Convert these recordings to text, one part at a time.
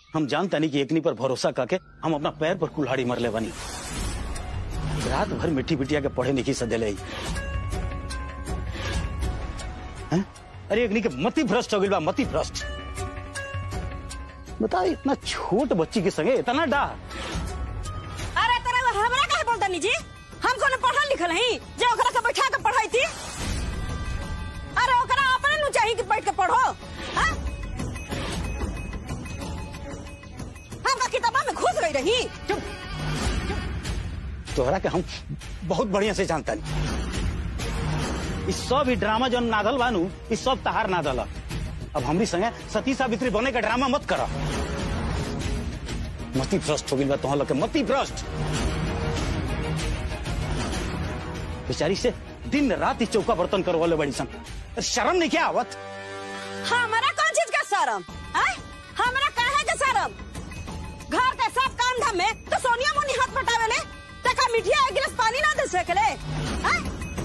हम जानता नहीं कि एकनी पर भरोसा करके हम अपना पैर पर कुल्हाड़ी मर ले बनी रात भर मिट्टी बिटिया के पढ़े नहीं सदे ले हैं? अरे एकनी के मति भ्रष्ट हो गई बा मति भ्रष्ट बता इतना छोट बच्ची के संगे इतना डाह अरे तेरे वो हमरा काहे बोलता नी जी हम कोनो पढ़ल लिखल हई जे ओकरा के बैठा के पढ़ाई थी अरे ओकरा अपने नु चाहिए कि बैठ के पढ़ो हाँ? हम का किताबा में घुस गई रही चुप तोहरा के हम बहुत बढ़िया से जानता नहीं इस सब ही ड्रामा जो नादल बानू इस सब तहार नादल ह। अब हमरी संगे सती सावित्री बने का ड्रामा मत करा मती भ्रष्ट हो गई बा तोहर लोग के मती भ्रष्ट बेचारी से दिन रात ही चौका बर्तन करो वाले बड़ी सन अरे शर्म नहीं क्या आवत हमारा कौन चीज का शर्म हैं? हमरा काहे के शर्म घर के सब काम धाम में तो सोनिया मुनी हाथ बटावे ले तका मिठिया एक गिलास पानी ना दे सकले हैं?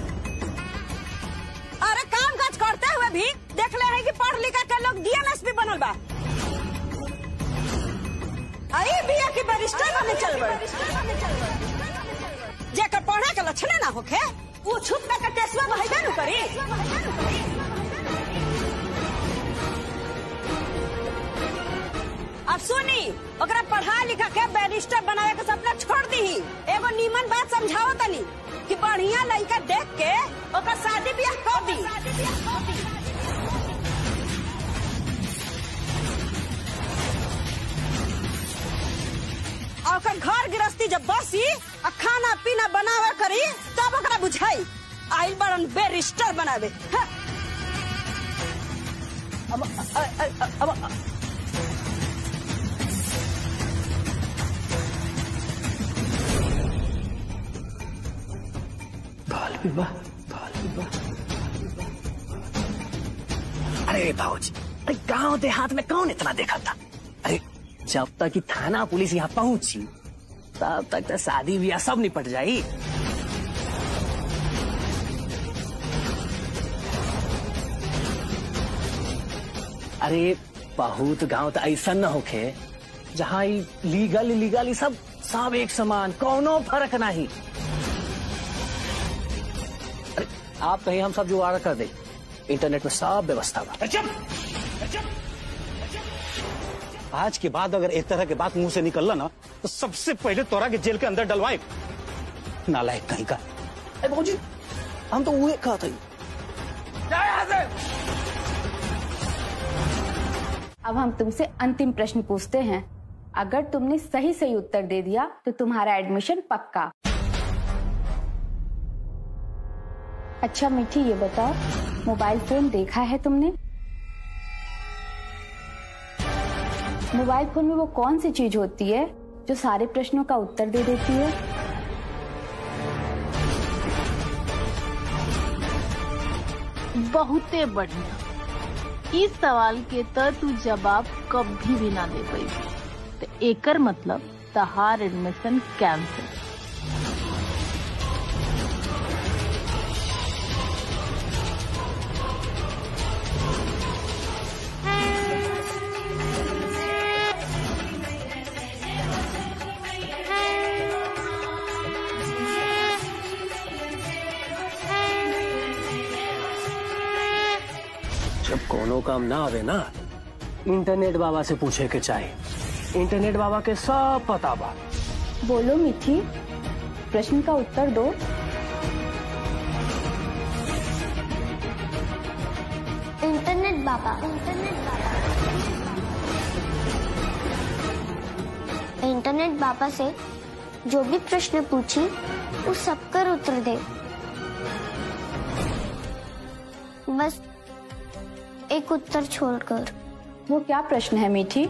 अरे काम काज करते हुए भी देख ले है कि पढ़ लिख के लोग डीएमएस भी बनल बा आई बिया की बैरिस्टर बने चल बड़ जेकर पढ़े के लक्षण ना होखे वो छुप के टेस्टवा बहाइबे न करी अब सुनी ओकरा पढ़ा लिखा के बैरिस्टर बनावे के सपना छोड़ दी एगो नीमन बात समझाओ तनी कि बढ़िया लड़का देख के ओकर शादी ब्याह कर दी और ओकर घर गृहस्थी जब बसी आ खाना पीना बनावे करी तब ओकरा बुझाई आइल बड़न बैरिस्टर बनावे हाँ। अब अ- अ- अ- अब बाल विवाह बाल विवाह अरे भाजी अरे गांव देहात में कौन इतना देखा था अरे जब तक कि थाना पुलिस यहाँ पहुंची तब तक तो शादी ब्याह सब निपट जाई अरे बहुत गांव तो ऐसा न होखे जहाँ लीगल इलीगल ई सब सब एक समान कोनो फर्क नहीं अरे आप कहीं हम सब जुगाड़ कर दे इंटरनेट में सब व्यवस्था बा आज के बाद अगर एक तरह के बात मुंह से निकलला ना तो सबसे पहले तोरा के जेल के अंदर डलवाए नालायक कहीं का अरे बाबूजी हम तो वो कहा था अब हम तुमसे अंतिम प्रश्न पूछते हैं अगर तुमने सही सही उत्तर दे दिया तो तुम्हारा एडमिशन पक्का अच्छा मीठी ये बताओ मोबाइल फोन देखा है तुमने मोबाइल फोन में वो कौन सी चीज होती है जो सारे प्रश्नों का उत्तर दे देती है बहुते बढ़िया इस सवाल के त तू जवाब कभी भी ना दे पाई तो एकर मतलब तहार एडमिशन कैंसिल जब कोनो काम ना आवे ना इंटरनेट बाबा से पूछे के चाहे इंटरनेट बाबा के सब पता बा बोलो मीठी प्रश्न का उत्तर दो इंटरनेट बाबा इंटरनेट बाबा इंटरनेट बाबा से जो भी प्रश्न पूछी उस सबका उत्तर दे बस एक उत्तर छोड़कर वो क्या प्रश्न है मीठी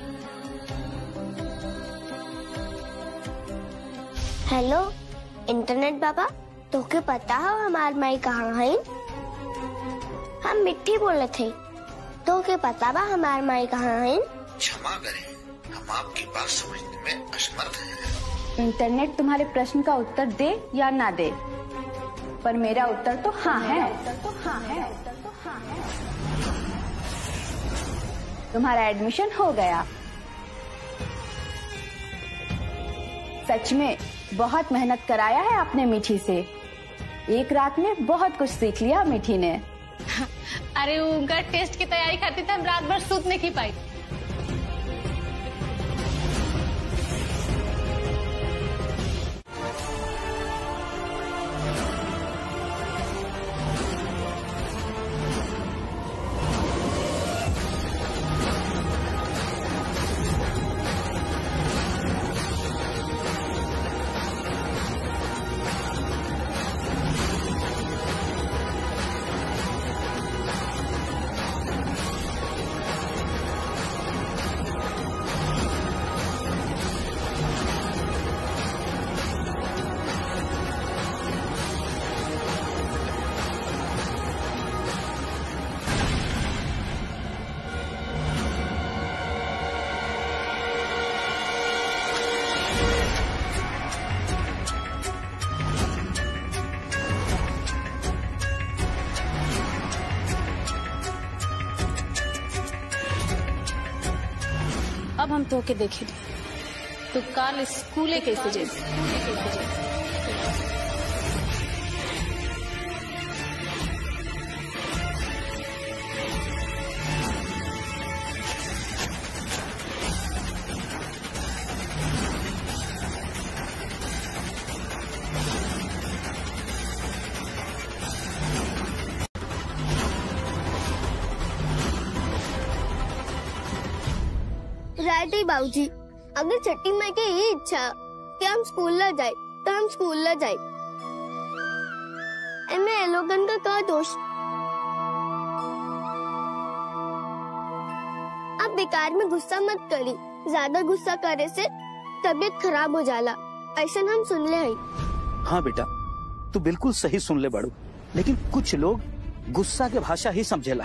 हेलो इंटरनेट बाबा तोके पता है हमार माई कहाँ है हम मिट्टी बोले थे तोके पता बा हमार माई कहाँ है क्षमा करें हम आपकी बात समझने में असमर्थ हैं इंटरनेट तुम्हारे प्रश्न का उत्तर दे या ना दे पर मेरा उत्तर तो हाँ है उत्तर तो हाँ है उत्तर तो हाँ है तुम्हारा एडमिशन हो गया सच में बहुत मेहनत कराया है आपने मीठी से एक रात में बहुत कुछ सीख लिया मीठी ने अरे उनका टेस्ट की तैयारी करती थी हम रात भर सूत नहीं पाई अब हम तो के देखे तो काल स्कूले कैसे जेबे राइट है बाबूजी अगर छठी माई की ये इच्छा कि हम स्कूल न जाए तो हम स्कूल न जाए एमे ये लोगन का क्या दोष आप बेकार में गुस्सा मत करी ज्यादा गुस्सा करे से तबीयत खराब हो जाला ऐसा हम सुन ले हैं हाँ बेटा तू बिल्कुल सही सुन ले बड़ू लेकिन कुछ लोग गुस्सा के भाषा ही समझेला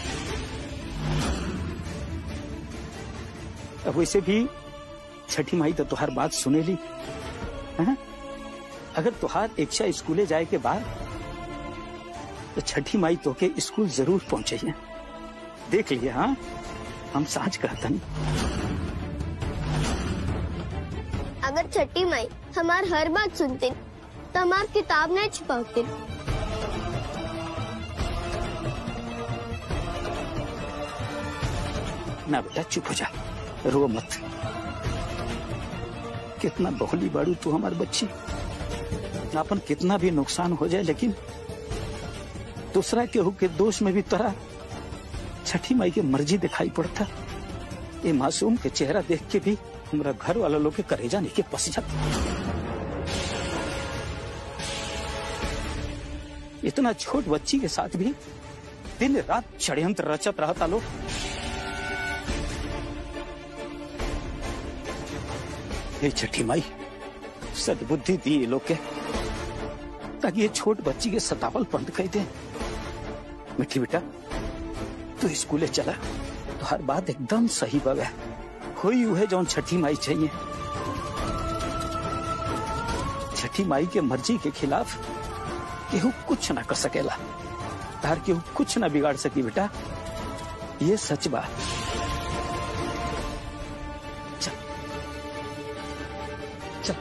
अब वैसे भी छठी माई तो तुहार बात सुनेली हैं? अगर तुहार इच्छा स्कूले जाए के बाद तो छठी माई तो के स्कूल जरूर पहुंचे देख लिए हाँ हम साँच कहतन अगर छठी माई हमार हर बात सुनते तो हमार किताब नहीं छुपाते ना बेटा चुप हो जा रो मत कितना बहुली बाड़ू तू हमार बच्ची अपन कितना भी नुकसान हो जाए लेकिन दूसरा केहू के दोष में भी तोरा छठी माई के मर्जी दिखाई पड़ता ये मासूम के चेहरा देख के भी हमारा घर वाला लोग के करेजा नहीं के पस जाता इतना छोट बच्ची के साथ भी दिन रात षड्यंत्र रचत रहता लोग ये छठी माई सदबुद्धि दी ये लोग के ताकि ये छोट बच्ची के सतावल बंद कर दे मिठी बेटा तू स्कूले चला तो हर बात एकदम सही बवे हुई है जौन छठी माई चाहिए छठी माई के मर्जी के खिलाफ केहू कुछ ना कर सकेला तार केहू कुछ ना बिगाड़ सकी बेटा ये सच बात चल चल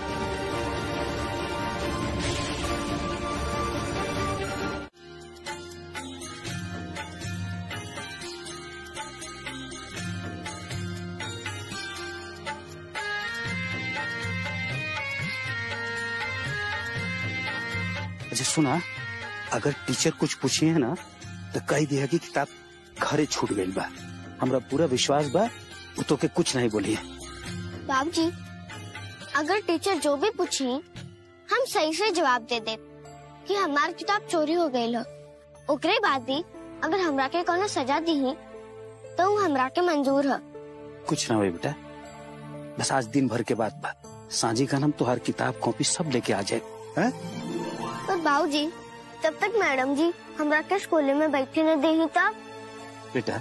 अच्छा सुना अगर टीचर कुछ पूछी है ना तो कह दिया कि किताब घरे छूट गई बा हमरा पूरा विश्वास बा वो तो के कुछ नहीं बोली है बाबूजी अगर टीचर जो भी पूछी हम सही से जवाब दे दे कि हमार किताब चोरी हो गई लो ओकरे बाद भी अगर हमरा के कोनो सजा दी तो वो हमरा के मंजूर है कुछ ना हुए बेटा बस आज दिन भर के बाद बा सांझी का नाम तुहार किताब कॉपी सब लेके आ जाए हैं? पर बाबूजी तब तक मैडम जी हमरा के स्कूल में बैठे न दे तब बेटा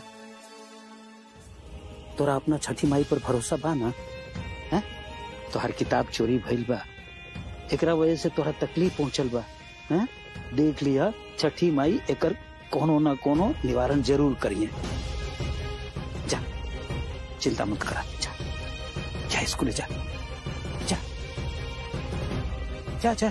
तोरा अपना छठी माई पर भरोसा बा ना हैं? तोहार किताब चोरी भइल बा एकरा वजह से तोरा तकलीफ पहुंचल बा हैं? देख लिया छठी माई एकर कोनो न कोनो निवारण जरूर करिए जा चिंता मत करा जा जा स्कूल जा जा जा जा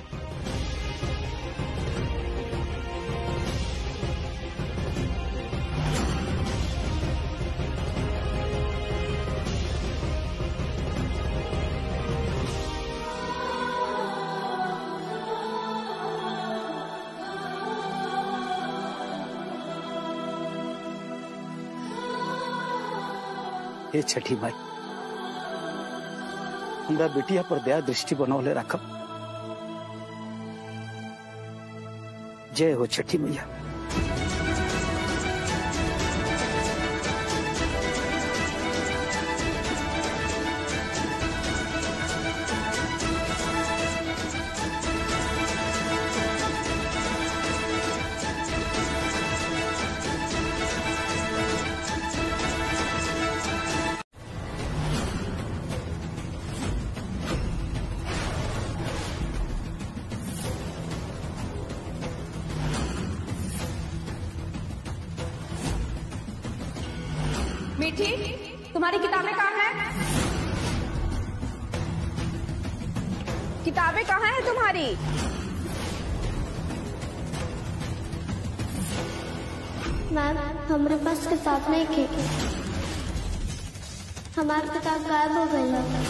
हे छठी माई हमरा बेटिया पर दया दृष्टि बनौले रखब जय हो छठी मैया मीठी तुम्हारी किताबें कहाँ हैं किताबें कहाँ हैं तुम्हारी मैम हमारे पास किताब नहीं थी हमारी किताब गायब हो गई है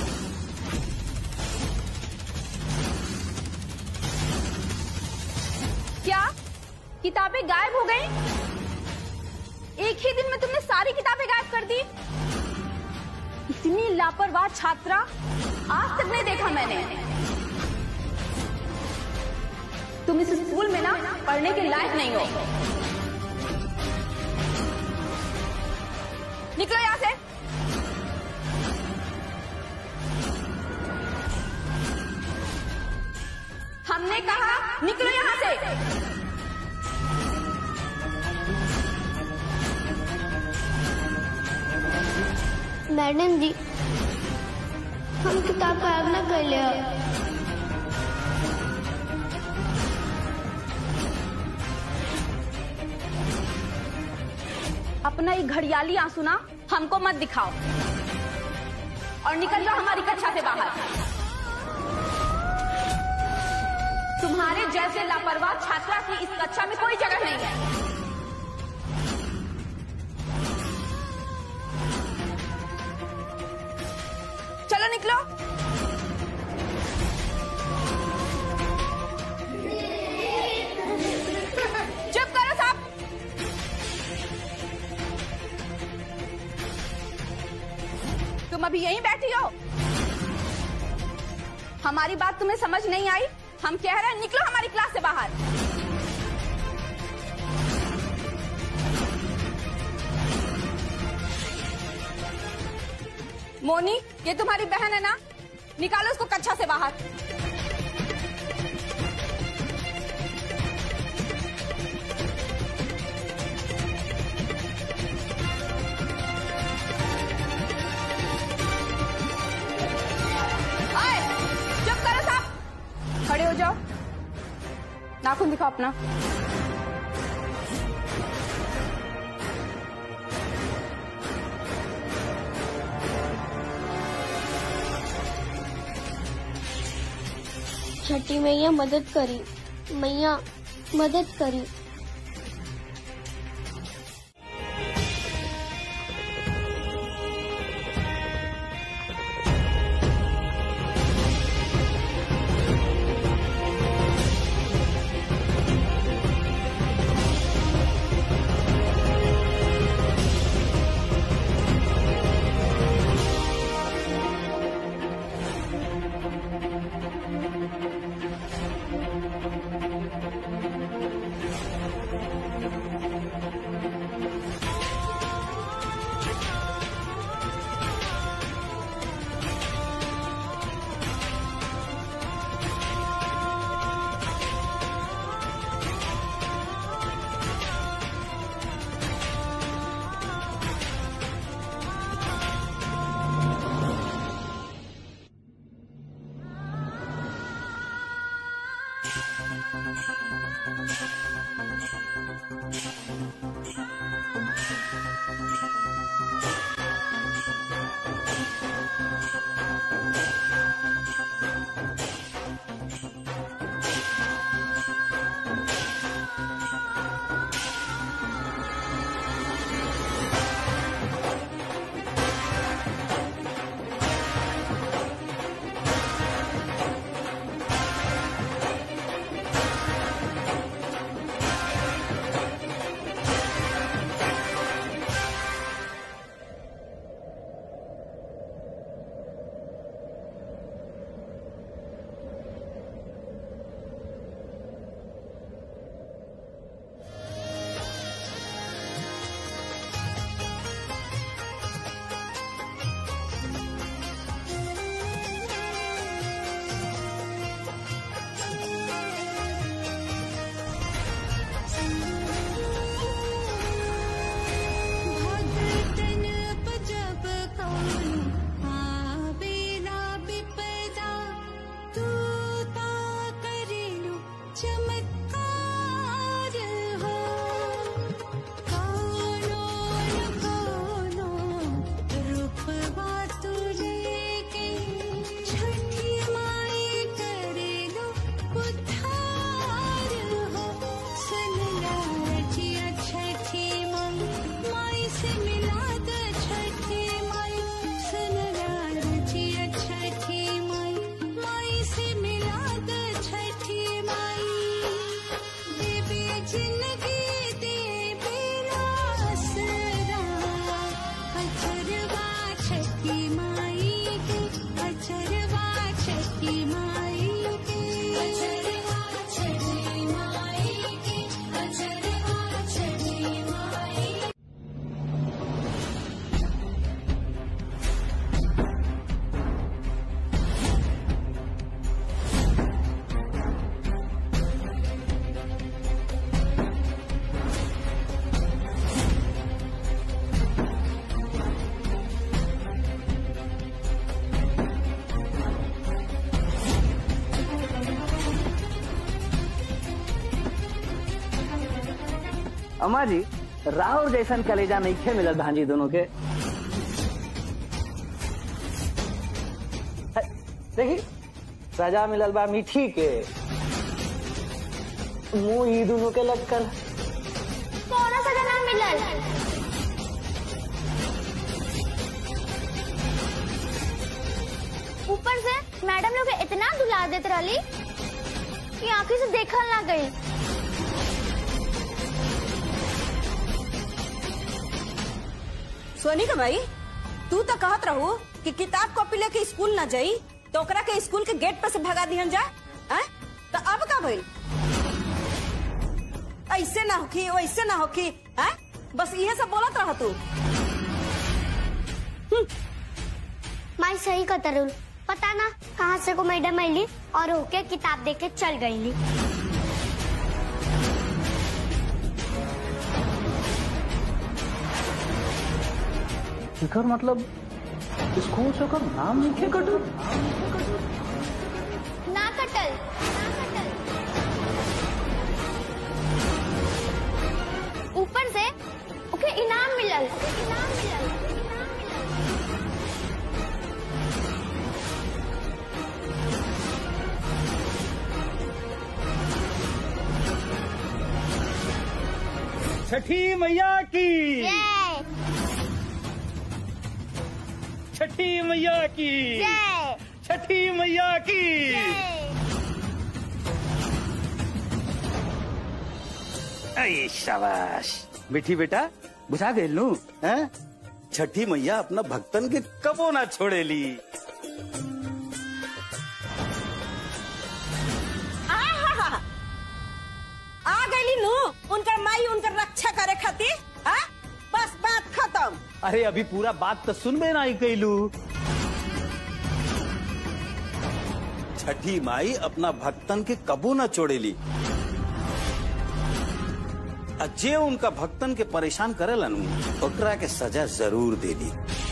क्या किताबें गायब हो गई एक ही दिन में तुमने सारी किताबें गायब कर दी इतनी लापरवाह छात्रा आज तक नहीं देखा मैंने तुम इस स्कूल में ना पढ़ने के लायक नहीं हो निकलो यहाँ से हमने कहा निकलो यहाँ से मैडम जी हम किताब गायब ना कर लिया अपना ये घड़ियाली आंसू ना हमको मत दिखाओ और निकल जाओ हमारी कक्षा से बाहर तुम्हारे जैसे लापरवाह छात्रा की इस कक्षा में कोई जगह नहीं है चलो निकलो चुप करो साहब तुम अभी यहीं बैठी हो हमारी बात तुम्हें समझ नहीं आई हम कह रहे हैं निकलो हमारी क्लास से बाहर मोनी ये तुम्हारी बहन है ना निकालो उसको कक्षा से बाहर आए, चुप करो साहब खड़े हो जाओ नाखून दिखाओ अपना छठी मैया मदद करी मैया मदद करी अम्मा जी राहुल जैसन कलेजा नहीं खे मिलत भांजी दोनों के है, देखी सजा मिलल बा मीठी के मुंह ई दोनों के लटकल कौन सजा ना मिलल ऊपर से मैडम लोग इतना दुला देत रहली कि आंखी से देखल ना गई सोनी का भाई तू तो कहत रहू कि किताब कॉपी लेके स्कूल न जाई तो ओकरा के स्कूल के गेट पे से भगा दिहन जा हैं? तो अब का भइल ऐसे ना होखी वैसे ना होखी हैं? बस इहे सब बोलत रह तू माई सही का तरुल पता ना कहाँ से को मैडम आईली और होके किताब देके चल गईली एकर मतलब स्कूल से ओकर नाम लिखे कटू ना कटल ना कटल ऊपर से ओके इनाम मिलल इनाम मिलल इनाम मिलल छठी मैया की जय छठी मैया की जय छठी मैया की जय अरे शाबाश बेटी बेटा बुझा गए लू हैं छठी मैया अपना भक्तन के कबो ना छोड़ेली आहा! आ गईली नू उनकर माई उनकर रक्षा करे खातिर हाँ? बस बात खत्म अरे अभी पूरा बात तो सुनबे ना ही कैलू छठी माई अपना भक्तन के कबो ना छोड़ेली आ जे उनका भक्तन के परेशान करेला नु ओकरा के सजा जरूर देली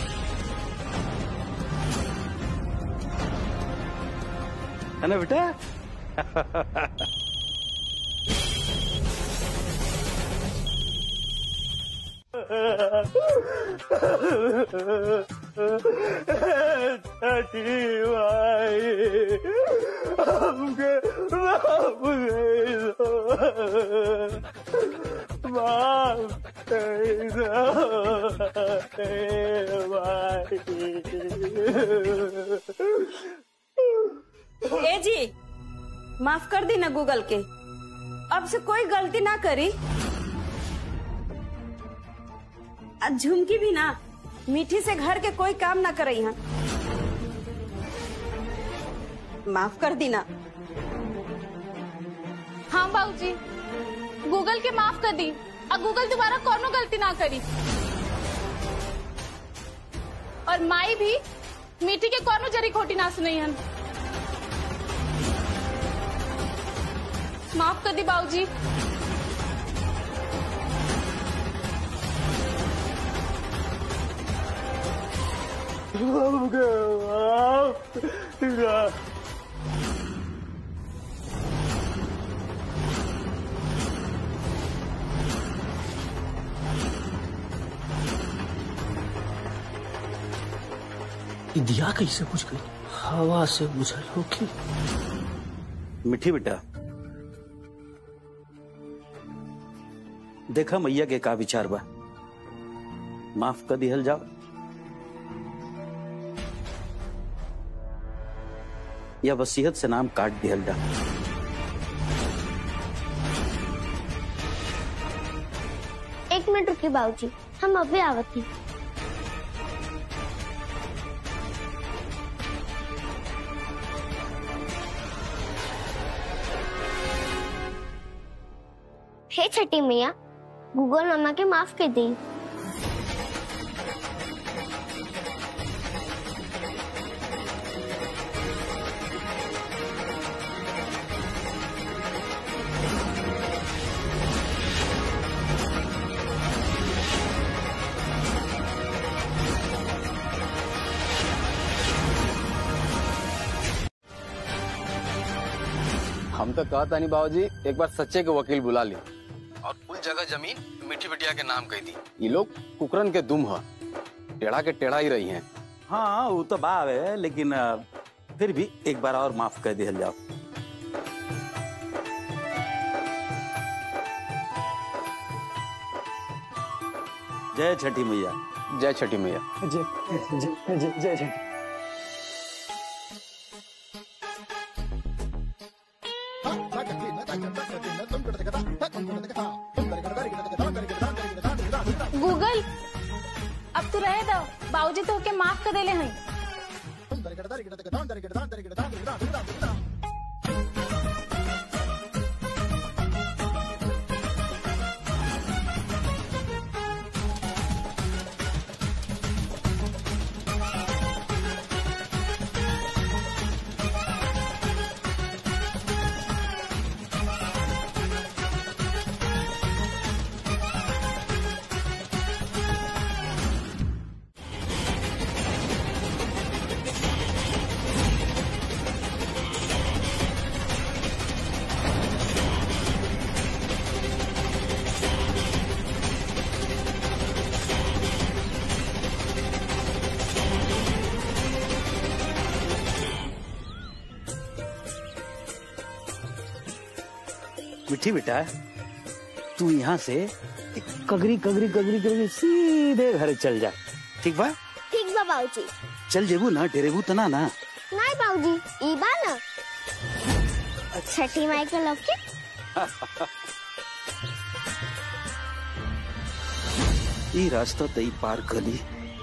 है ना बेटा ए जी माफ कर दी ना गूगल के अब से कोई गलती ना करी आज झुमकी भी ना मीठी से घर के कोई काम ना करे यहाँ माफ कर दी ना हाँ बाबूजी गूगल के माफ कर दी और गूगल दोबारा कोनो गलती ना करी और माई भी मीठी के कोनो जरी खोटी ना सुनई हन माफ कर दी बाबूजी दिया कैसे बुझ गई हवा से बुझल होगी मिठी बेटा देखा मैया के का विचार बा माफ कर दिहल जाओ या वसीयत से नाम काट दिहल जाओ एक मिनट रुकिए बाबूजी हम अभी आवत ही हे छठी मैया गूगल मामा के माफ कर दी हम तो कहता नहीं बाबूजी एक बार सच्चे के वकील बुला ली और कोई जगह जमीन मिठी बिटिया के नाम कह दी ये लोग कुकरन के दुम ह टेढ़ा के टेढ़ा ही रही हैं हाँ वो तो बाव है लेकिन अ, फिर भी एक बार और माफ कर दिया जाओ जय छठी मैया जय छठी मैया गूगल अब तू रहे दो बाबूजी तो के माफ कर देले हैं मिठी बेटा तू यहाँ से एक कगरी कगरी कगरी कगरी सीधे घर चल जा ठीक बा ठीक बा बाबूजी चल जेबू ना डेरेबू तना ना नहीं बाबूजी ई बा ना छठी माई के लौकी ई रास्ता तई पार कली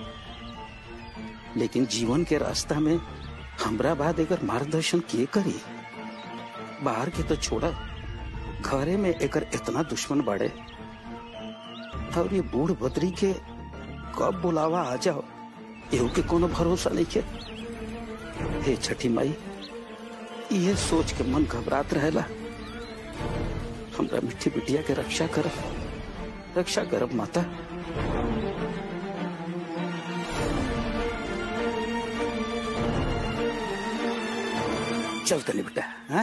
लेकिन जीवन के रास्ता में हमरा बाद एकर मार्गदर्शन के करी बाहर के तो छोड़ा घरे में एकर इतना दुश्मन बाड़े और ये बूढ़ बदरी के कब बुलावा आ जाओ एहू के कोनो भरोसा नहीं के हे छठी माई ये सोच के मन घबरात रहेला हमरा मिट्टी बिटिया के रक्षा करब रक्षा करब माता चल तनी बेटा हाँ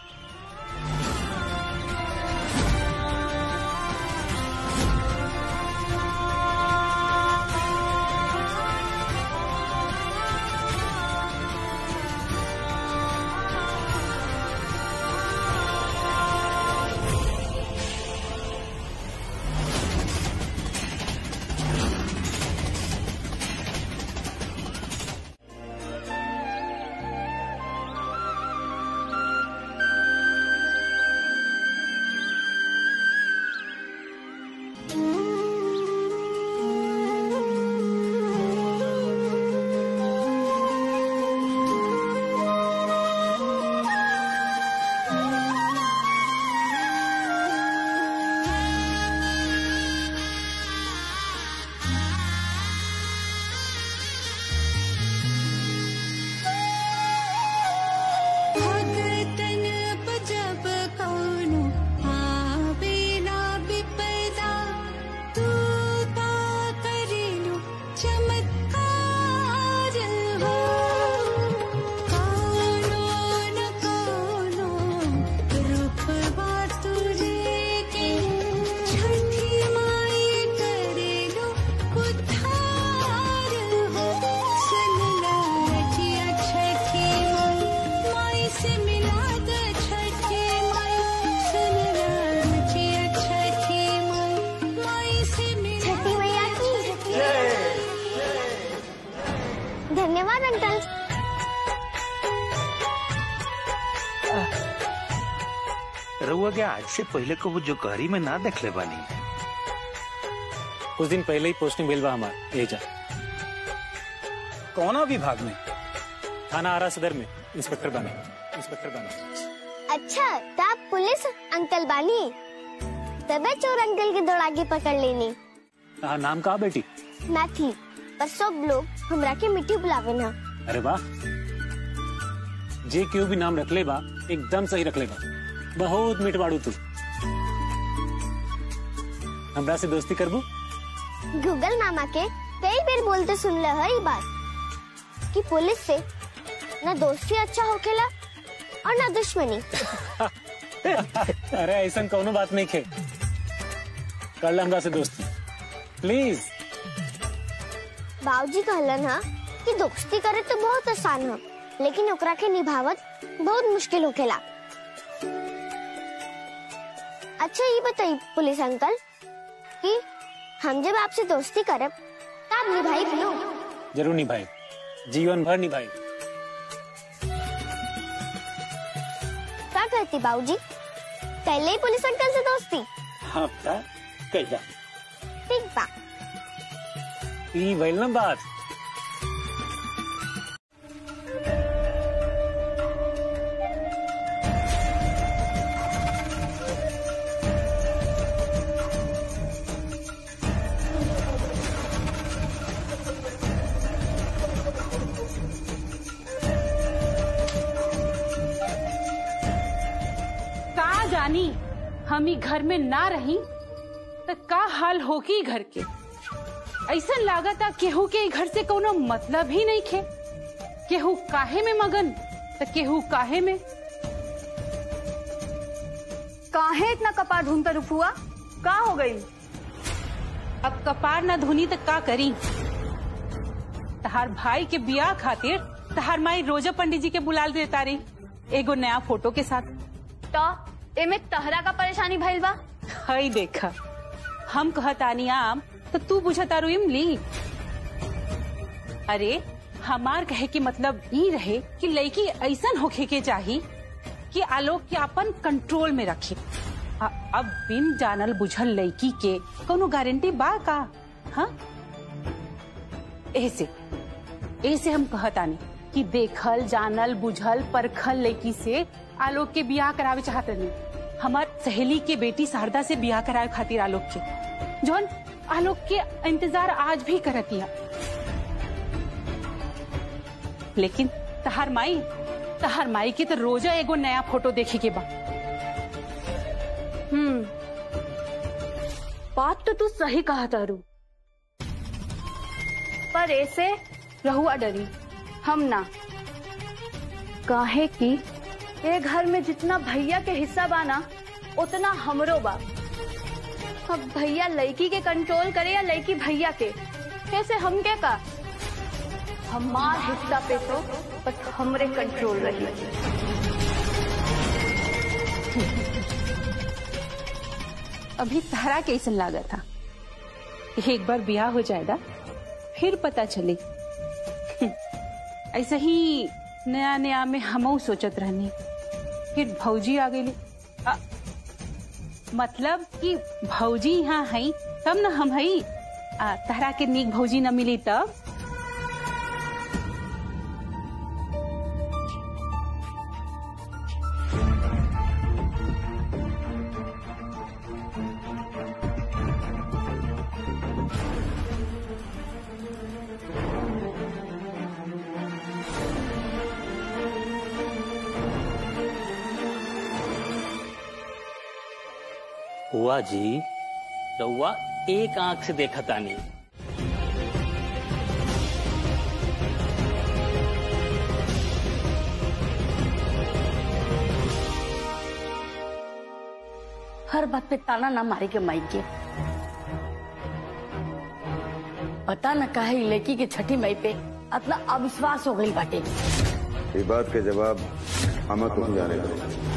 भगतन जब कौनो आवेला विपदा तू ता करेलु चमत्कार हो कौनो न कौनो रूपवा तुझे के छठी माई करेलु उद्धार हो सुनला रजिया छठी माई माई से मिला द छठी माई सुनला रजिया छठी माई माई से मिला छठी मैया की धन्यवाद अंकल रउआ के आज से पहले को वो जो गहरी में ना देख ले बानी कुछ दिन पहले ही पोस्टिंग मिल बा हमार एजा कौना विभाग में थाना आरा सदर में इंस्पेक्टर बने इंस्पेक्टर बने अच्छा तो आप पुलिस अंकल बानी तबे चोर अंकल के दौड़ा के पकड़ लेनी हाँ नाम कहा बेटी मैं थी पर सब लोग हमरा के मिट्टी बुलावे ना अरे वाह जे क्यों भी नाम रख ले बा एकदम सही रख ले बा बहुत मिटवाड़ू तू हमरा से दोस्ती करबू गूगल मामा के कई बार बोलते सुन ले है ये बात कि पुलिस से न दोस्ती अच्छा होखेला और न दुश्मनी अरे ऐसा कौनो बात नहीं खे कर ले हमरा से दोस्ती प्लीज बाबूजी कहलन हा कि दोस्ती करे तो बहुत आसान हो लेकिन ओकरा के निभावत बहुत मुश्किल होखेला अच्छा ये बताइए पुलिस अंकल कि हम जब आपसे दोस्ती करब तब निभाई भी लो जरूर निभाई जीवन भर निभाई क्या कहती बाबूजी पहले ही पुलिस अंकल से दोस्ती हाँ बेटा कैला ठीक बा ई भइल ना बात का जानी हम ही घर में ना रही तो का हाल होगी घर के ऐसा लागता केहू के ई घर से कोनो मतलब ही नहीं खे केहू काहे में मगन तो केहू काहे में काहे इतना कपार ढूंढता रुपुआ का हो गई अब कपार ना धुनी तो का करी तहार भाई के बियाह खातिर तहार माई रोजा पंडित जी के बुलाल देता रही एगो नया फोटो के साथ तो एमे तहरा का परेशानी भइल बा हई देखा हम कहतानी आम तो तू बुझतारू इमली अरे हमार कहे के मतलब ई रहे कि लड़की ऐसन होखे के चाही कि आलोक के अपन कंट्रोल में रखे आ, अब बिन जानल बुझल लड़की के कोनो गारंटी बा का हाँ ऐसे ऐसे हम कहतानी कि देखल जानल बुझल परखल लड़की से आलोक के बियाह करावे चाहते नहीं हमार सहेली के बेटी शारदा से बियाह करावे खातिर आलोक के जौन आलोक के इंतजार आज भी करतिया लेकिन तहार माई तहार माई के तो रोजा एगो नया फोटो देखे के बा हम्म बात तो तू सही कहा तारू पर ऐसे रहुआ डरी हम ना काहे कि ये घर में जितना भैया के हिस्सा बा ना उतना हमरो बा अब भैया लड़की के कंट्रोल करे या लड़की भैया के कैसे हम क्या का हमार हिस्सा पे तो बस हमरे कंट्रोल रही अभी तहरा कैसन लागा था एक बार ब्याह हो जाएगा फिर पता चले ऐसा ही नया नया में हम सोचत रहनी फिर भौजी आ गई मतलब कि भौजी यहाँ है तब न हम है तहरा के नीक भौजी न मिली तब हुआ जी रउआ एक आंख से देखा तानी हर बात पे ताना ना मारे के माई के पता न काहे इ लड़की के छठी मई पे इतना अविश्वास हो गई बाटे ये बात के जवाब हम तुम जाने दो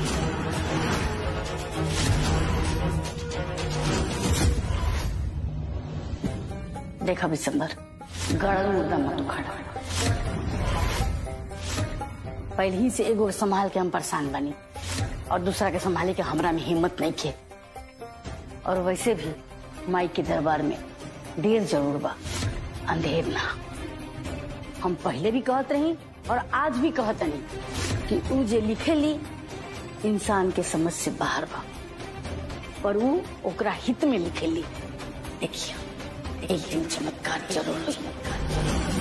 देखा बिसंबर गड़ल मुद्दा मत उखाड़ा पहले ही से एगो संभाल के हम परेशान बनी और दूसरा के संभाले के हमरा में हिम्मत नहीं खे और वैसे भी माई के दरबार में देर जरूर बा अंधेर ना हम पहले भी कहत रही और आज भी कहत नहीं कि ऊ जे लिखे ली इंसान के समझ से बाहर बा पर ऊ ओकरा हित में लिखे ली देखिए एक दिन चमत्कार जरूर होई।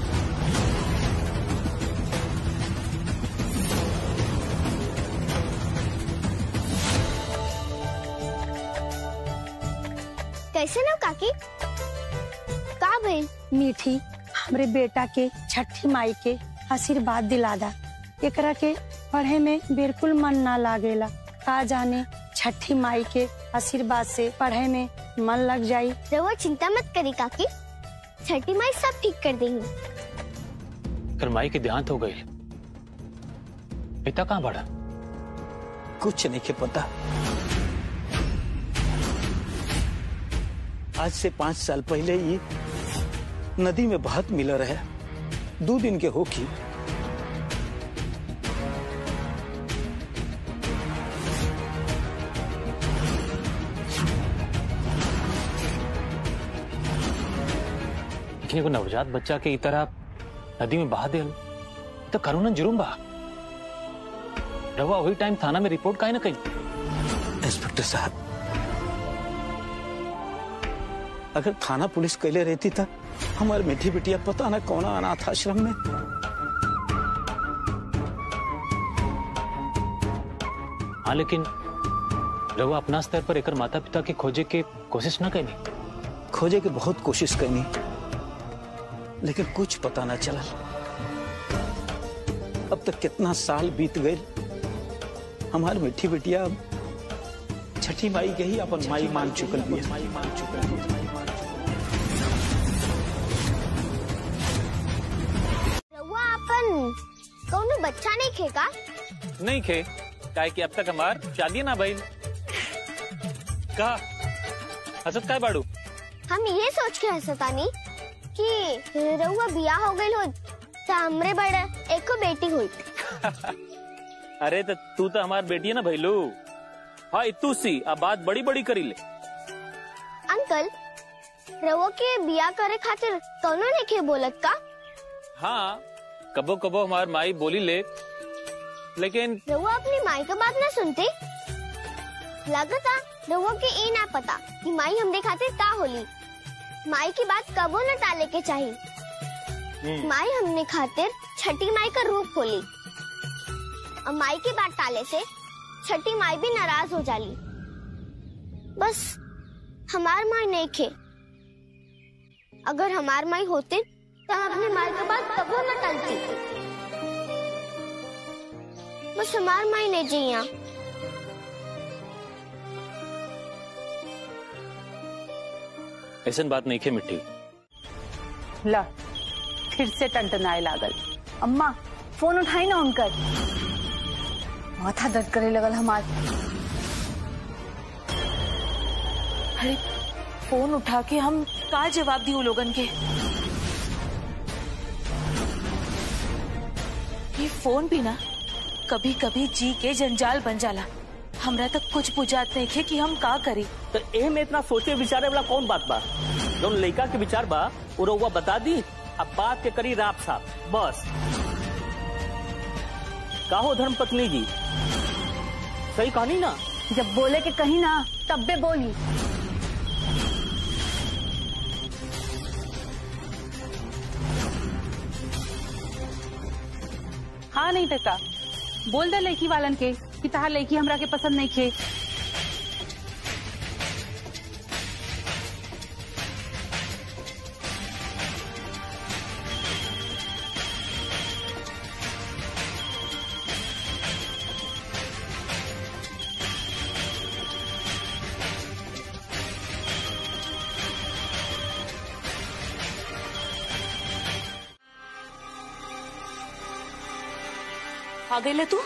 कैसे ना काकी का भइल मीठी हमरे बेटा के छठी माई के आशीर्वाद दिलादा एकरा के पढ़े में बिल्कुल मन ना लागेला का जाने छठी माई के आशीर्वाद से पढ़े में मन लग जाई रहुआ चिंता मत करी काकी छठी माई सब ठीक कर देंगी कर माई के देहांत हो गई पिता कहाँ बढ़ा कुछ नहीं के पता आज से पांच साल पहले ही नदी में बहत मिल रहे दो दिन के होकी लेकिन एगो नवजात बच्चा के ई तरह नदी में बहा दे तो कानूनन जुर्म बा रवा वही टाइम थाना में रिपोर्ट काहे ना कही इंस्पेक्टर साहब अगर थाना पुलिस कैले रहती था हमारे मीठी बिटिया पता ना कौन अनाथ आश्रम में हाँ लेकिन रवा अपना स्तर पर एकर माता पिता के खोजे के कोशिश ना कैनी खोजे के बहुत कोशिश करनी लेकिन कुछ पता ना चला अब तक कितना साल बीत गए हमारी मीठी बिटिया अब छठी माई के ही अपन माई मान चुकल भी माई मान चुकल रहुआ अपन कौनो बच्चा नहीं खेगा नहीं खे काहे कि अब तक हमार शादी ना भइल का हसत काय बाड़ू हम ये सोच के हंसतानी कि रहुआ बिया हो गई हो तो हमरे बड़े एको बेटी हुई अरे तो तू तो हमार बेटी है ना भैलू हाँ तू सी अब बात बड़ी बड़ी करी ले अंकल रहुआ के बिया करे खातिर कौनो नहीं खे बोलत का हाँ कबो कबो हमार माई बोली ले लेकिन रहुआ अपनी माई का बात ना सुनते लगता रहुआ के ये ना पता कि माई हमरे खातिर का होली माई की बात कबो न टाले के चाहिए माई हमने खातिर छठी माई का रूप होली और माई की बात टाले से छठी माई भी नाराज हो जाली बस हमार माई नहीं खे अगर हमार माई होते तो हम अपनी माई की बात कबो न टालती बस हमार माई नहीं जिया ऐसा बात नहीं खे मिट्टी ला फिर से टंटनाए लागल अम्मा फोन उठाई ना उनकर माथा दर्द करे लगल हमार अरे फोन उठा के हम का जवाब दी लोगन के ये फोन भी ना कभी कभी जी के जंजाल बन जाला हमरा तक कुछ बुझात नहीं खे कि हम का करी तो एह में इतना सोचे विचारे वाला कौन बात बा जौन लड़का के विचार बा वो रउआ बता दी अब बात के करी राप साफ बस काहो धर्म पत्नी जी सही कहानी ना जब बोले के कहीं ना तब बे बोली हाँ नहीं टका बोल दे लड़की वालन के कि तहार लड़की हमरा के पसंद नहीं खे आ गई ले तू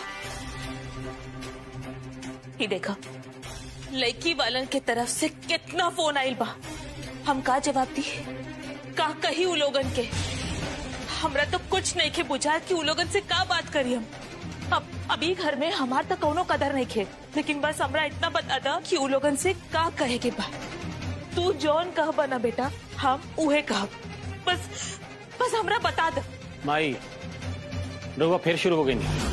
ही देखा लड़की वालन के तरफ से कितना फोन आइल बा हम का जवाब दी का कही उ लोगन के हमरा तो कुछ नहीं खे बुझा कि उ लोगन से का बात करी हम अब अभी घर में हमार तो कोनो कदर नहीं खे लेकिन बस हमरा इतना बता दा कि उ लोगन से का कहे के बा तू जौन कह बना बेटा हम उहे कह बस बस हमरा बता द माई रउआ फिर शुरू हो गई नहीं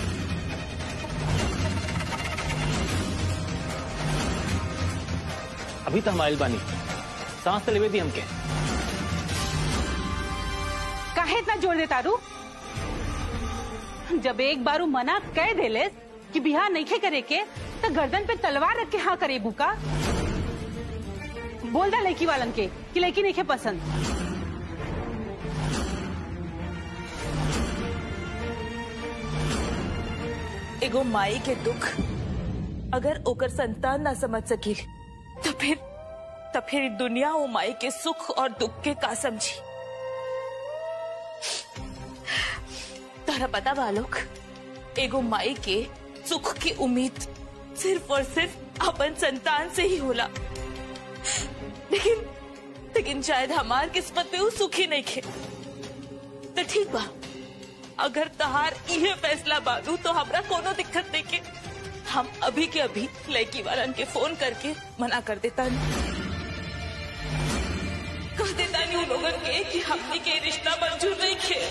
अभी तो हम आइल बानी सांस तो लेवे दी हमके काहे इतना जोर दे तारू जब एक बारू मना कह देले कि बिहार नहीं करे के तो गर्दन पे तलवार रख के हाँ करे बुका बोल दा लड़की वालन के कि लड़की नहीं पसंद एगो माई के दुख अगर ओकर संतान ना समझ सकी तो फिर तो फिर दुनिया वो माई के सुख और दुख के का समझी तारा पता बालोक एगो माई के सुख की उम्मीद सिर्फ और सिर्फ अपन संतान से ही होला लेकिन लेकिन शायद हमार किस्मत में वो सुखी नहीं खे तो ठीक बा अगर तहार इहे फैसला बानू तो हमरा कोनो दिक्कत नहीं के हम अभी के अभी लड़की वालन के फोन करके मना कर देता कह देता नहीं लोगन के कि हमने के रिश्ता मंजूर नहीं खे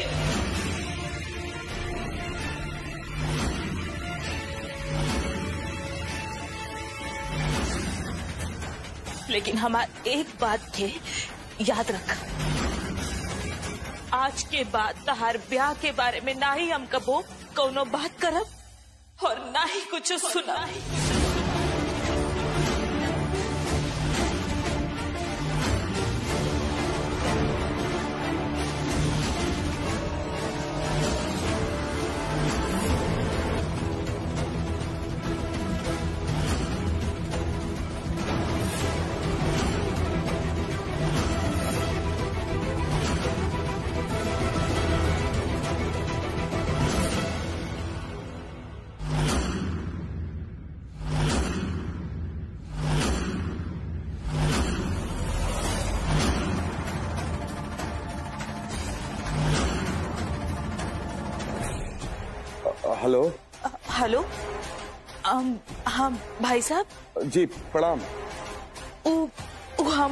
लेकिन हमार एक बात के याद रख आज के बाद तहार ब्याह के बारे में ना ही हम कबो कोनो बात करब और ना ही कुछ सुना हेलो हेलो अम, हाँ भाई साहब जी प्रणाम उ, उ हम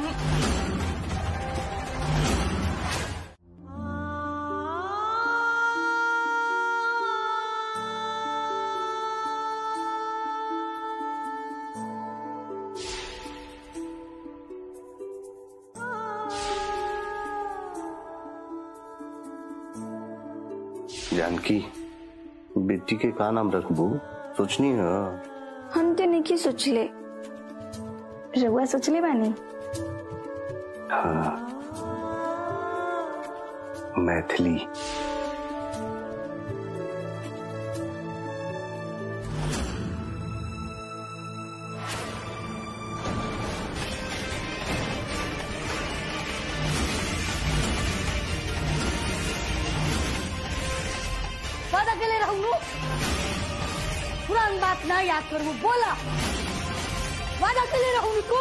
जानकी बेटी के का नाम रखबू सोचनी है हम तो नहीं सोचले रउआ सोचले बानी हाँ मैथिली वादा के ले रहूंगू पुरान बात ना याद करूँ बोला वादा के ले रहूंगी को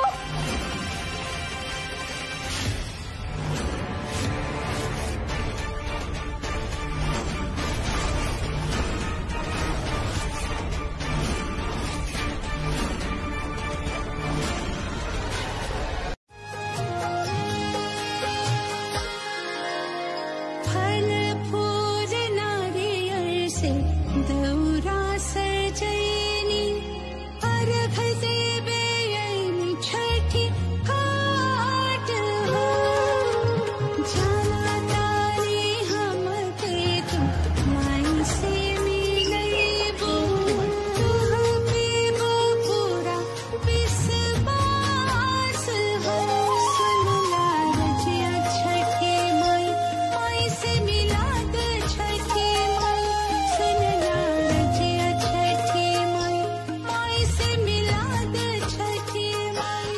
फल फूल नारियल से दौरा सजैनी अर्घ से बेयनी छठी घाट हो जाना तारे हम के तुम माई से मिलैबो तुह पे वो पूरा विश्वास हो सुनला रजिया छठी माई माई से मिला दे छठी माई सुनला रजिया छठी माई माई से मिला दे छठी माई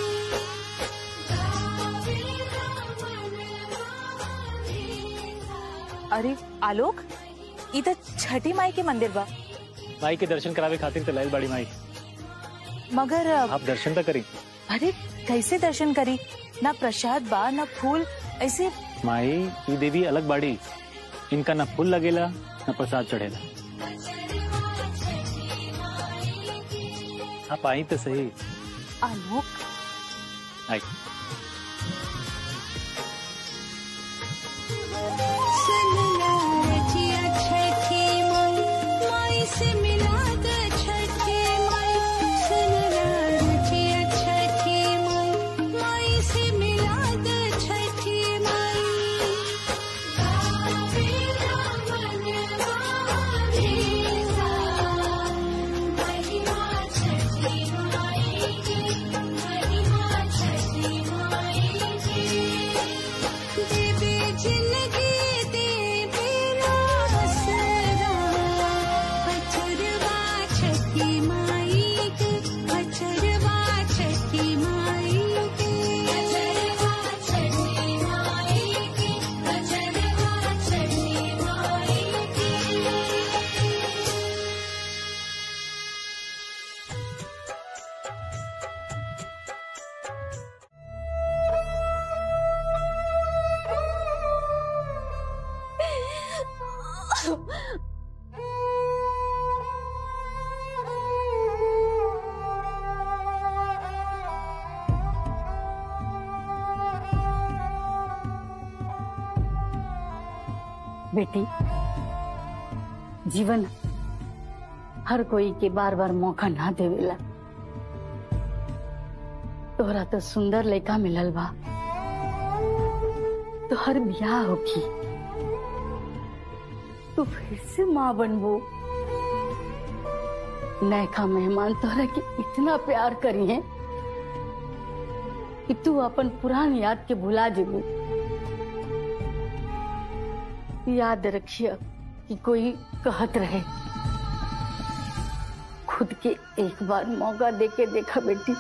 अरे आलोक इधर छठी माई के मंदिर बा माई के दर्शन करावे खातिर तो लाइल बाड़ी माई मगर अ, आप दर्शन तो करी अरे कैसे दर्शन करी ना प्रसाद बा ना फूल ऐसे माई ई देवी अलग बाड़ी इनका न फूल लगेला न प्रसाद चढ़ेला आप आई तो सही आलोक आई सुनला रजिया छठी माई माई से मिला दे छठी माई सुनला रजिया छठी माई माई से मिला दे छठी माई गावे रामन वाणीसा महिमा छठी माई की महिमा छठी माई की देवे जिंदगी दे बेटी जीवन हर कोई के बार बार मौका ना देवेला तोहरा तो सुंदर लड़का मिलल बा तो हर ब्याह होगी तू फिर से माँ बनबो नयका मेहमान तोहरा के इतना प्यार करी है कि तू अपन पुरान याद के भुला जेबू याद रखिए कि कोई कहत रहे खुद के एक बार मौका दे के देखा बेटी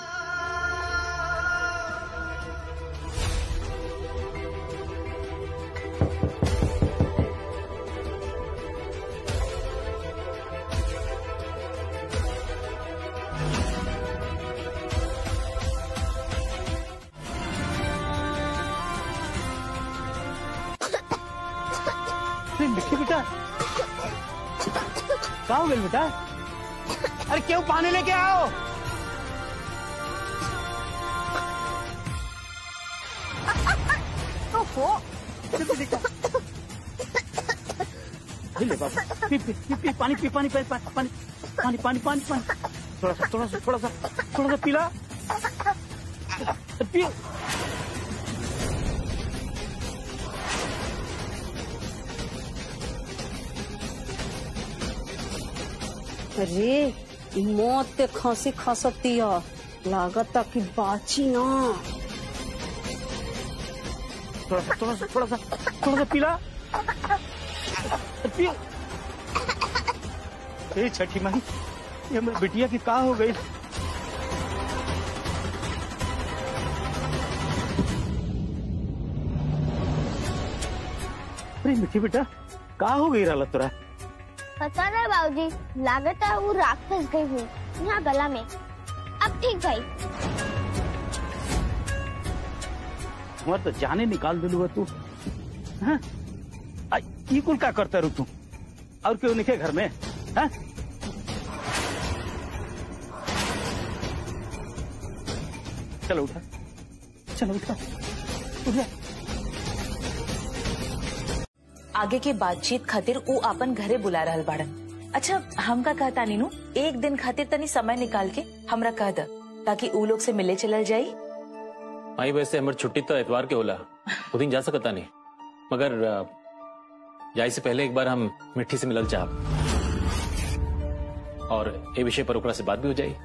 अरे मिट्टी बेटा कहा हो गई बेटा अरे क्यों पानी लेके आओ ओहो अरे ले बाबा पी पी पी पी पानी पी पानी पानी पानी पानी पानी पानी पानी पानी थोड़ा सा थोड़ा सा थोड़ा सा थोड़ा सा पीला पी अरे इ मौत के खांसी खसती है लागत कि बाची ना थोड़ा सा थोड़ा सा थोड़ा सा थोड़ा सा पीला पियो ए छठी माई ये मेरी बिटिया की कहा हो गई अरे मिठी बेटा कहा हो गई रहा तोरा पता नहीं बाबूजी लागत है वो राख फंस गई हुई यहाँ गला में अब ठीक गई हमार तो जाने निकाल दिलू तू हाँ? आ, ई कुल का करता रू तू और क्यों निके घर में हाँ? चलो उठा चलो उठा उठा आगे के बातचीत खातिर ऊ अपन घरे बुला रहल बाड़न अच्छा हम का कहता नीनू एक दिन खातिर तनी समय निकाल के हमरा कह द ताकि ऊ लोग से मिले चलल जाई माई वैसे हमर छुट्टी तो एतवार के होला वो दिन जा सकता नहीं मगर अ, जाए से पहले एक बार हम मिट्टी से मिलल चाहब और ये विषय पर ओकरा से बात भी हो जाई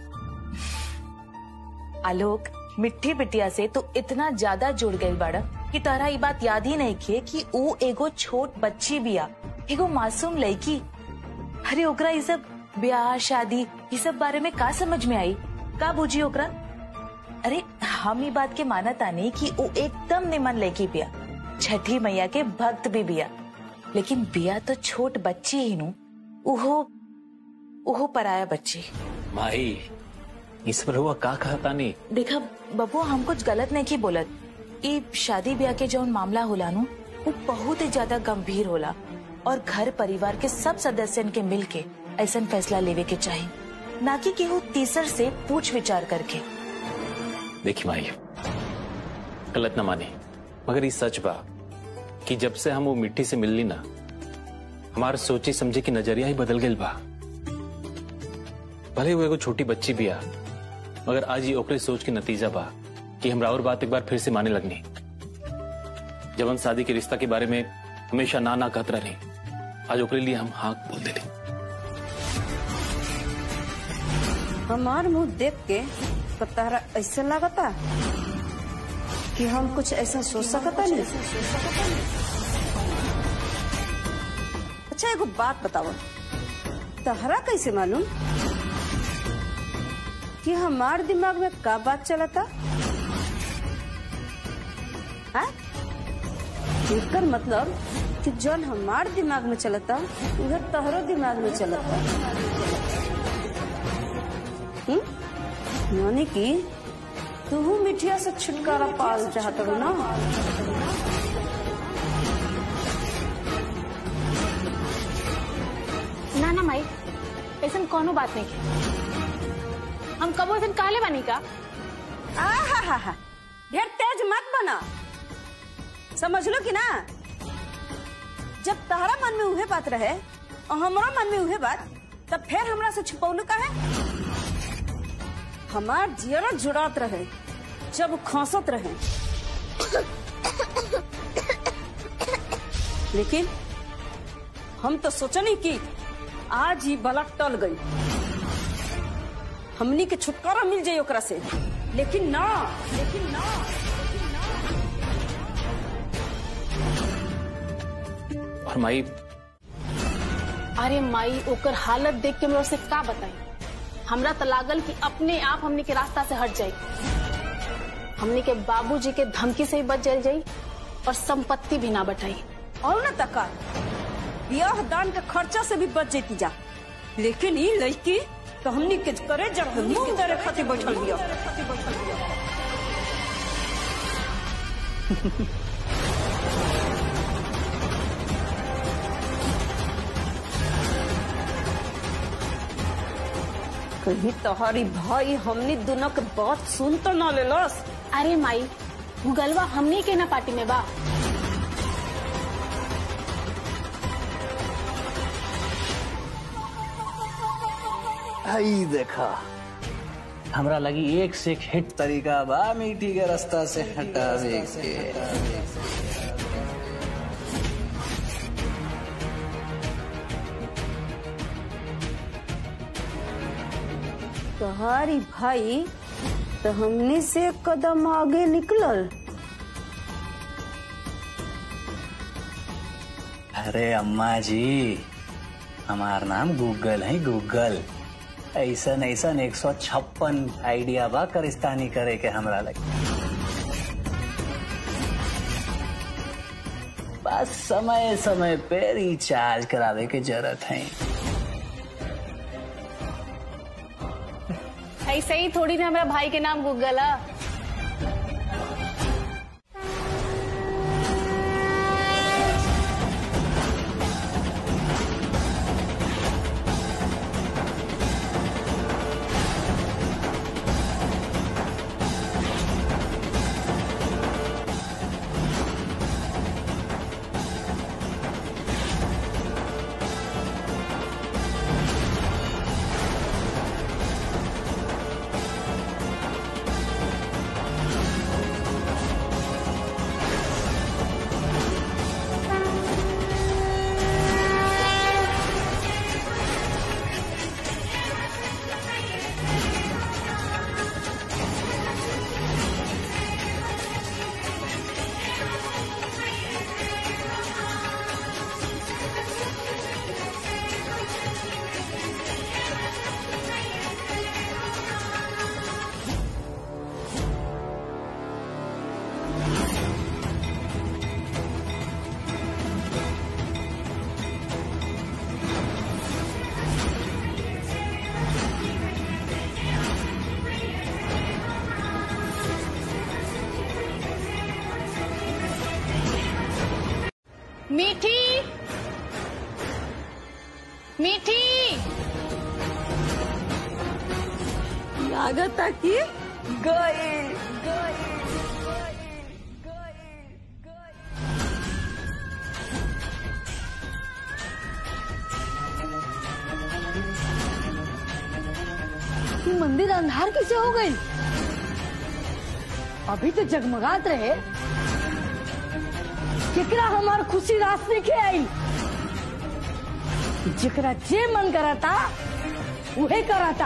आलोक मिट्टी बिटिया से तो इतना ज्यादा जुड़ गई बाड़ा कि तारा ये बात याद ही नहीं खे कि ऊ एगो छोट बच्ची बिया एगो मासूम लड़की अरे ओकरा ये सब ब्याह शादी ये सब बारे में का समझ में आई का बुझी ओकरा अरे हम ये बात के मानत आनी कि ऊ एकदम निमन लड़की बिया छठी मैया के भक्त भी बिया लेकिन बिया तो छोट बच्ची ही नु उहो उहो पराया बच्ची माई इस पर हुआ का कहता नहीं देखा बबू हम कुछ गलत नहीं की बोलत ई शादी ब्याह के जौन मामला होला नु वो बहुत ही ज्यादा गंभीर होला और घर परिवार के सब सदस्यन के मिल के ऐसा फैसला लेवे के चाहिए ना कि केहू तीसर से पूछ विचार करके देखी माई गलत न माने मगर ये सच बा कि जब से हम वो मिट्टी से मिलली ना हमार सोची समझे की नजरिया ही बदल गई बा भले वो एगो छोटी बच्ची भी आ मगर आज ये ओकरे सोच के नतीजा बा कि हमरा और बात एक बार फिर से माने लगनी जब हम शादी के रिश्ता के बारे में हमेशा ना ना कहत रही आज ओकरे लिए हम हाँ बोल देली हमार मुंह देख के तो तारा ऐसे लगता कि हम कुछ ऐसा सोच सकता नहीं अच्छा एगो बात बताओ तहरा कैसे मालूम कि हमार दिमाग में का बात चला था हाँ? एकर मतलब कि जौन हमार दिमाग में चलता उधर तहरो दिमाग में चलता हम्म? यानी कि तू मिठिया से छुटकारा पाल चाहत हो ना ना ना माई ऐसा कोनो बात नहीं की हम कबो ऐसा काले बनी का आहा हा हा ढेर तेज मत बना समझ लो कि ना जब तहरा मन में उहे बात रहे और हमारा मन में उहे बात तब फिर हमरा से छुपौलू का है हमार जियरा जुड़ात रहे जब खांसत रहे लेकिन हम तो सोचनी कि आज ही बला टल गई हमनी के छुटकारा मिल जाये ओकरा से लेकिन ना लेकिन ना और माई अरे माई ओकर हालत देख के मेरे से का बताई हमरा तो लागल कि अपने आप हमने के रास्ता से हट जाई हमने के बाबूजी के धमकी से ही बच जाई जाई और संपत्ति भी ना बटाई और न तका ब्याह दान के खर्चा से भी बच जेती जा लेकिन ई लड़की तो हमनी के करे जब मुंह दरे खातिर बैठल बिया कहीं तोहरी भाई हमनी दोनों के बात सुन तो ना लेलस अरे माई गूगलवा हमने के ना पार्टी में बा हई देखा हमरा लगी एक से एक हिट तरीका बा मीठी के रास्ता से हटावे के तोहारी भाई तो हमने से एक कदम आगे निकलल अरे अम्मा जी हमार नाम गूगल है गूगल ऐसन ऐसन एक सौ छप्पन आइडिया बा करिस्तानी करे के हमरा लगे बस समय समय पे रिचार्ज करावे के जरूरत है ऐसे ही थोड़ी ना मेरा भाई के नाम गूगल है मीठी मीठी लागत कि गए ये मंदिर अंधार कैसे हो गई अभी तो जगमगात रहे केकरा हमार खुशी रास्ते के आई जेकरा जे मन कराता उहे कराता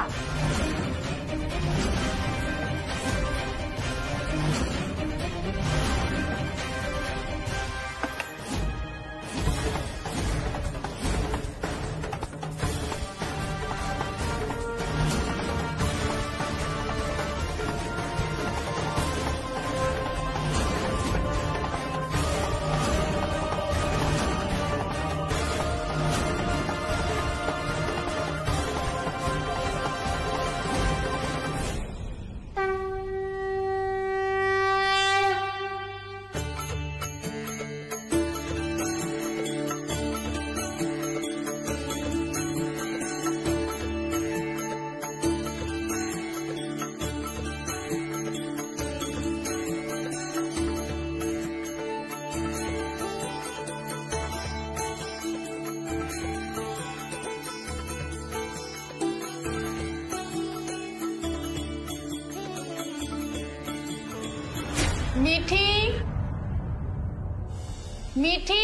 मीठी मीठी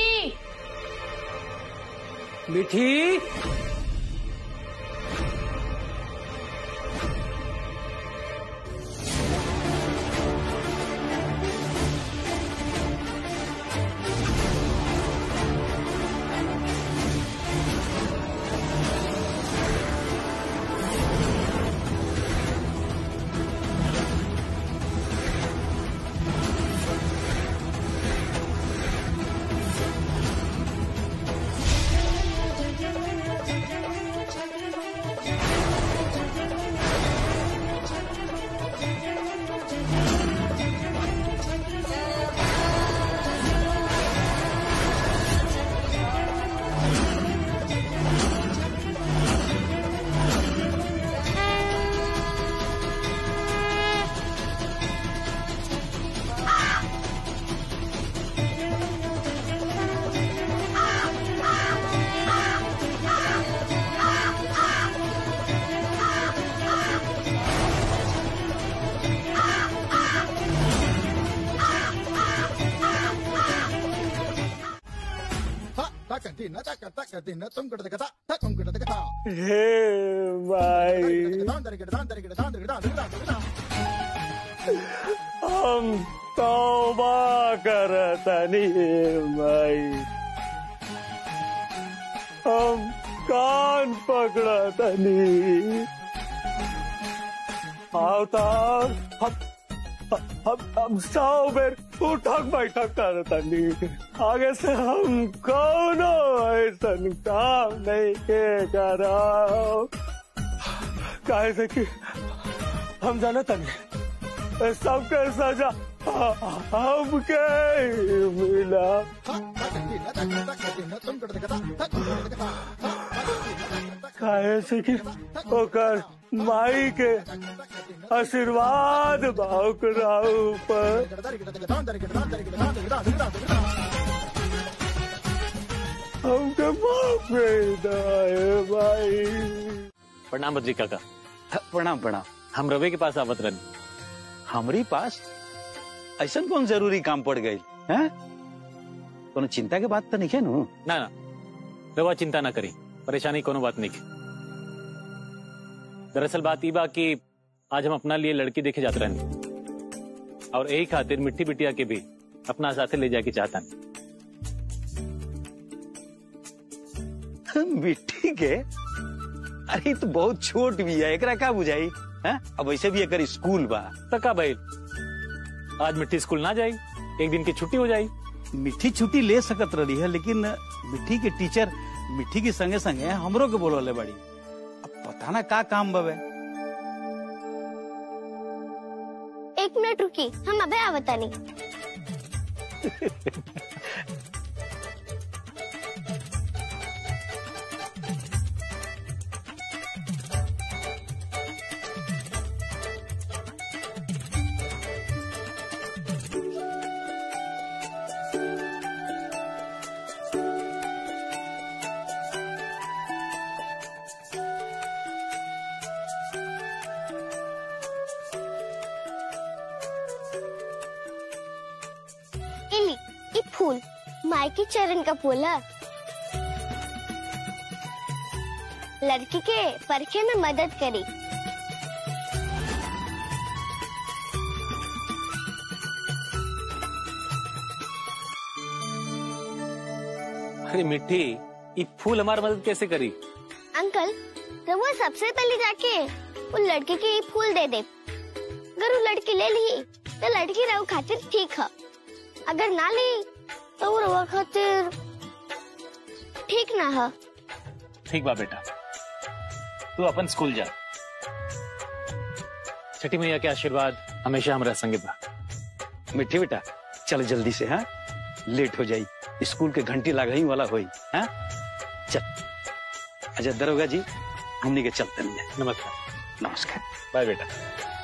मीठी हे भाई हम तौबा करतनी भाई हम कान पकड़तनी आवता हम हम हम सौ बेर उठक बैठक करतनी आगे से हम कौनो ऐसन काम नहीं के कराओ काहे से कि हम जानत नहीं सबके सजा हमके ही मिला काहे से कि ओकर माई के आशीर्वाद भावकरा ऊपर हमके माफ कर दाए भाई प्रणाम बद्री काका प्रणाम प्रणाम हम रवे के पास आवत रहनी हमरी पास ऐसा कौन जरूरी काम पड़ गई हैं कोनो चिंता के बात तो नहीं है नु ना ना रवा चिंता ना करी परेशानी कोनो बात नहीं की दरअसल बात ई बा कि आज हम अपना लिए लड़की देखे जाते रहनी और यही खातिर मिट्टी बिटिया के भी अपना साथे ले जाके चाहता मिट्टी के अरे ई तो बहुत छोट भी है एकरा का बुझाई हैं अब वैसे भी एकर स्कूल बा तका भाई आज मिट्टी स्कूल ना जाई एक दिन की छुट्टी हो जाई मिट्टी छुट्टी ले सकत रही है लेकिन मिट्टी के टीचर मिट्टी के संगे संगे हमरो के बोलवले बड़ी अब पता ना का काम बवे एक मिनट रुकी हम अबे आवतानी इली ये फूल माई के चरण का फूल है लड़की के परखे में मदद करी अरे मिट्टी ये फूल हमारी मदद कैसे करी अंकल रहुआ सबसे पहले जाके वो लड़के के ये फूल दे दे अगर वो लड़की ले ली तो लड़की रहू खातिर ठीक है अगर ना ली तो वो रहुआ खातिर ठीक ना है ठीक बा बेटा तू अपन स्कूल जा छठी मैया के आशीर्वाद हमेशा हमारा संगे बा मिट्टी बेटा चल जल्दी से हाँ लेट हो जाई स्कूल के घंटी लागही वाला होई हाँ चल अच्छा दरोगा जी हमनी के चलते नहीं नमस्कार नमस्कार बाय बेटा